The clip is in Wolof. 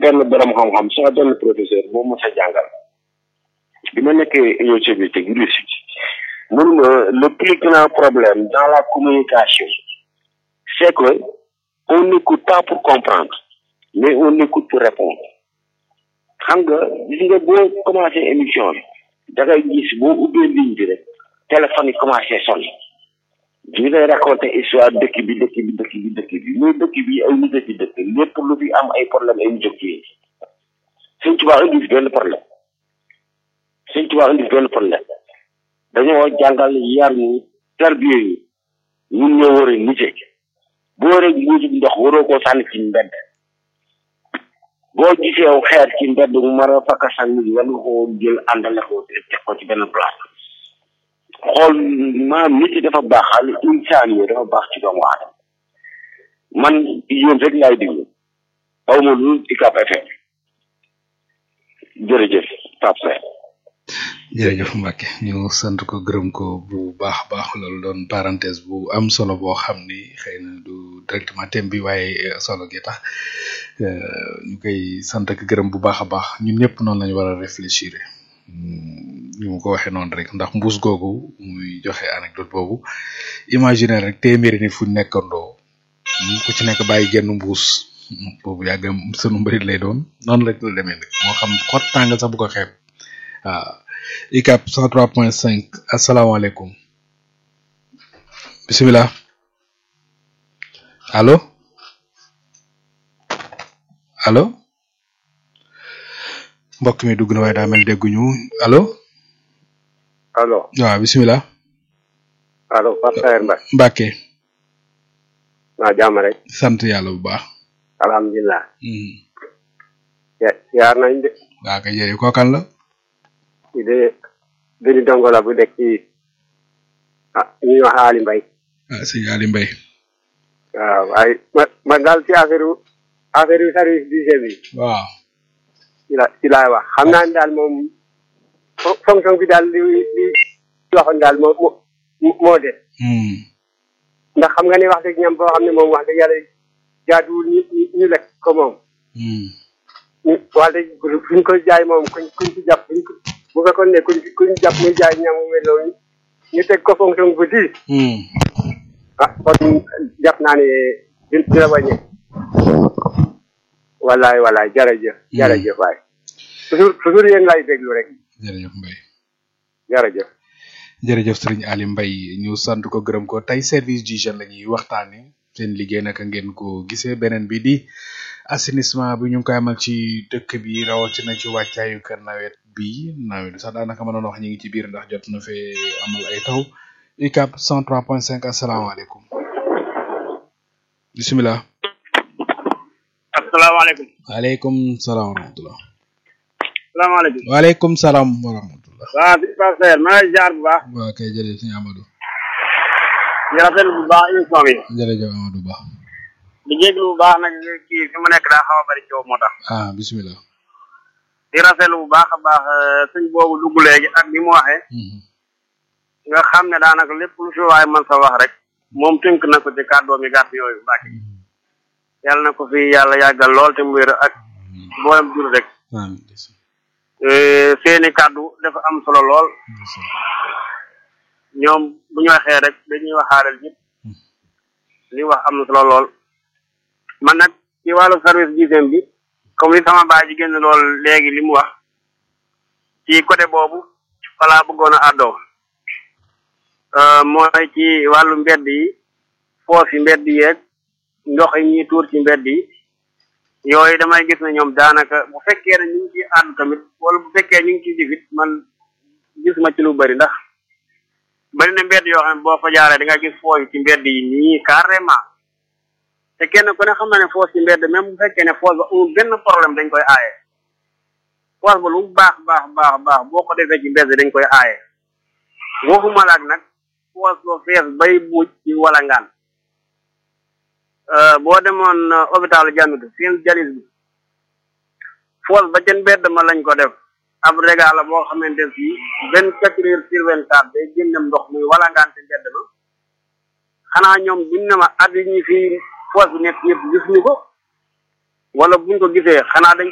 benn borom xam-xam sama benn professeur moom ma sa jàngal bi ma nekkee union soviétique Russie mun ma le plus grand problème dans la communication c'est que on n'écoute pas pour comprendre mais on écoute pour répondre xam nga gis nga boo commencé émission bi da ngay gis boo ubbee ligne bi rek téléphone yi commencé sonné ñu lay raconter histoire dëkk bi dëkk bi dëkk bi dëkk bi mais dëkk bi ay nit a ci dëkk lépp lu fi am ay problème ay nit a ci sëñ Tuubaa indi fi benn problème sëñ Tuubaa indi fi benn problème dañoo jàngal yar ñu tarbiye ñu ñun ñoo war a nite boo rek mbuusu ndox waroo koo sànni ci mbedd boo gisee aw xeer ci mbedd mu mar a fakka sànni war nga koo jël àndale ko teg ko ci benn place xool maanaam nit yi dafa baax al insaan yi dafa baax ci doomu aadama man yéen rek laay déglu aw ma lu Ucab FM jërëjëf Pape Seye jërëjëf Mbacke ñu sant ko gërëm ko bu baax a baax loolu doon parenthèse bu am solo boo xam ni xëy na du directement thème bi waaye solo gi tax ñu koy sant ak gërëm bu baax a baax ñun ñëpp noonu lañu war a réfléchir ñu ma ko waxee noonu rek ndax mbuus googu muy joxe anecdote boobu imaginer rek téeméeri nit fu nekkandoo ku ci nekk bàyyi genn mbuus boobu yàgg sunu mbërit lay doon noonu rek la demee nag moo xam xot tàngal sax bu ko xeeb waaw ICAP 103.5 asalaamaaleykum bisimilah allo allo mbokk mi dugg na waaye daa mel dégguñu allo allo waaw bisimilah allo Pape Saer Mbaye Mbacke naa jàmm rek sant yàlla bu baax alhamdulilah yaar nañ de waa kay jërëjëf kookan la ci de benn dongo la bu nekk ci ah ñuy wax Ali Mbaye ah sëñ Ali Mbaye waaw waaye ma ma daal ci affaire affaire service d'hygiène bi waaw ci la ci laay wax xam naa ne daal moom fonction bi daal li li waxoon daal moo moo moo de ndax xam nga ni wax dëgg ñam boo xam ne moom wax dëgg yàlla jaaduwul ñu ñu lekk ko moom ñu wax dëgg fuñ ko jaay moom kuñ kuñ ci jàpp buñ ko bu fekkoon ne kuñ kuñ jàpp muy jaay ñam mu mel noonu ñu teg ko fonction bu diis ah kon jàpp naa ne di dina wàññi wallaay wallaay jërëjëf jërëjëf waay toujours toujours yéen lay déglu rek jërëjëf Mbaye jërëjëf jërëjëf sëriñ Ali Mbaye ñu sant ko gërëm ko tey service d'hygiène la ñuy waxtaane seen liggéey naka ngeen ko gisee beneen bi di assainissement bi ñu ngi koy amal ci dëkk bi rawatina ci wàccaayu kër nawet bi nawet sax daanaka mënoon wax ñu ngi ci biir ndax jot na fee amal ay taw UCAB 103.5 asalaamaaleykum bisimilah. asalaamaaleykum. waaleykum salaam wa rahmatulah. salaamaaleykum. waaleykum salaam wa rahmatulah. waaw bi Pape Saer maa ngi jaar bu baax. waaw kay jërëjëf sëñ Amadou. di rafetlu bu baax émission bi. jërëjëf Amadou Ba. di jéglu bu baax nag kii fi mu nekk daa xaw a bari coow moo tax. ah bisimilah. di rafetlu bu baax a baax sëñ boobu dugg léegi ak ni mu waxee. nga xam ne daanaka lépp lu fi waay mën sa wax rek moom tënk na ko ci kàddoom yi gàtt yooyu Mbacke yàlla na ko fi yàlla yàggal lool te mu wér ak mboolem jur rek seeni kàddu dafa am solo lool ñoom bu ñu waxee rek dañuy waxaaleel ñëpp li wax am na solo lool man nag ci wàllu service d'hygiène bi comme li sama baay ji génn lool léegi li mu wax ci côté boobu falaa bëggoon a àddoo mooy ci wàllu mbedd yi foos yi mbedd yeeg ndox yi ñuy tuur ci mbedd yi yooyu damay gis ne ñoom daanaka bu fekkee ne ñu ngi ciy àddu tamit wala bu fekkee ñu ngi ciy jëfit man gis ma ci lu bari ndax bari na mbedd yoo xam ne boo fa jaaree da nga gis foos yi ci mbedd yi nii carrément te kenn ku ne xam na ne foos ci mbedd même bu fekkee ne foos ba amul benn problème dañ koy aaye foos ba lu baax baax baax baax boo ko defee ci mbedd dañ koy aaye waxuma laak nag foos ba fees bay buuj ci walangaan boo demoon hôpital Jannutu seen jalis bi foos ba ca mbedd ma lañ ko def ab régal la boo xamante si vingt quatre heures sur vingt quatre day génnem ndox muy walangaan ci mbedd ma xanaa ñoom buñ ne ma at yi ñi fii foos bi nekk yëpp gisuñu ko wala buñ ko gisee xanaa dañ